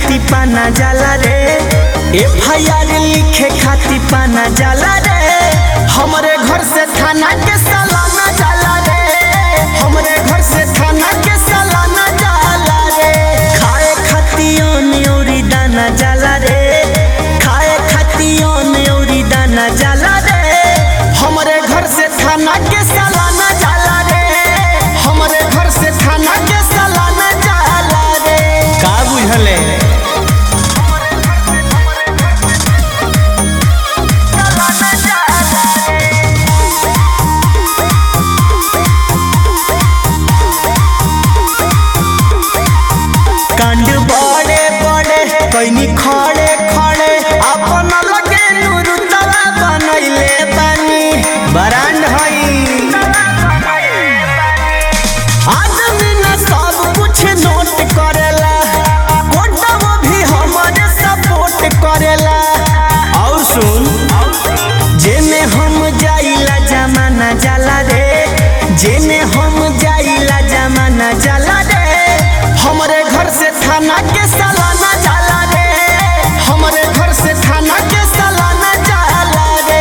खाती पाना जाला रे एफ आई आर लिखे खाती पाना जाला रे हमरे घर से थाना के सालाना जाला रे हमरे घर से थाना के सालाना जाला रे खाए खाती ओन औरी दाना जाला रे खाए खाती ओन औरी दाना जाला रे हमरे घर से थाना के सालाना जाला रे हमरे घर से थाना के सालाना जाला रे का बुझले कांड बड़े बड़े कैनी खड़े खड़े अपन लगे नुरुतवा बनैले बानी बरांड हई आदमी न सब कुछ नोट करेला कोटवा भी हमारे सपोर्ट करेला और सुन जेने हम जाइला जमाना जाला रे जेने हम जाइला जमाना जाला रे हमरे घर से थाना के सालाना जाला रे हमरे घर से थाना के सालाना जाला रे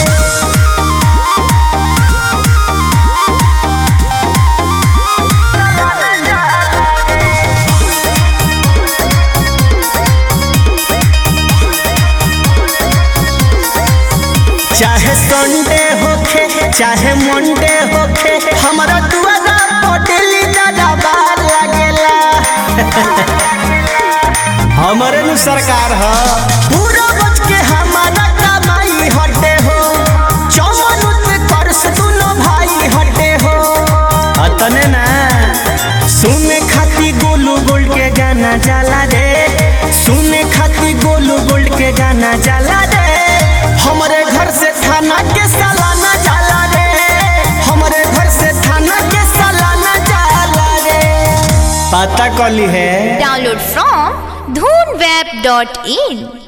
चाहे संडे होखे चाहे मंडे होखे हमारा दुआरा पटेली दादा बार लागेला हमारे नु सरकार ह पूरा बच के हमारा कमाई हटे हो चौवन पे कर्स दुनो भाई हटे हो अतने ना सुने खाती गोलू गोल्ड के गाना जाला रे सुने खाती गोलू गोल्ड के गाना जाला रे हमरे घर से थाना के सालाना जाला रे हमरे घर से थाना के सालाना जाला रे पता कली है Download from dhoonweb.in